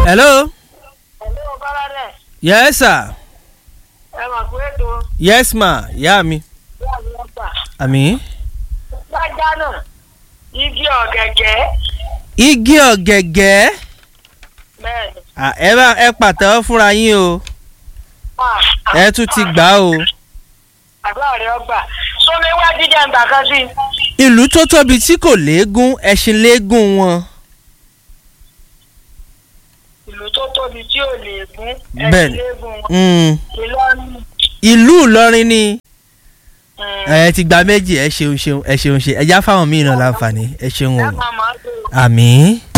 hello Hello, Bọ́ládẹ̀. yes sir Ẹ mà kú ètò yes ma ìyá mi ìyá mi ọgbà. àmì. Gbájá náà, igi ọ̀gẹ̀gẹ̀. igi ọ̀gẹ̀gẹ̀ Bẹ́ẹ̀ni. Ah, ẹ bá ẹ pàtẹ́wọ́ fúnra yín o Ah, ẹ tún ti gbà á o. Àdúrà rẹ̀ ọgbà. Sómi wá jíjẹ ǹgbà kan sí. ìlú tó tóbi tí kò léegun ẹṣin léegun wọn. Ìlú tó tóbi tí ò lè gún. Bẹ́ẹ̀ni. léegun wọn. Mm, Ìlọrin. ìlú ìlọrin ni Mm. ẹ ti gba méjì ẹ ṣeun ṣeun ẹ ṣeun ṣe ẹ já fáwọn míì náà láǹfààní ẹ ṣeun Ẹ o máa máa tó. àmì.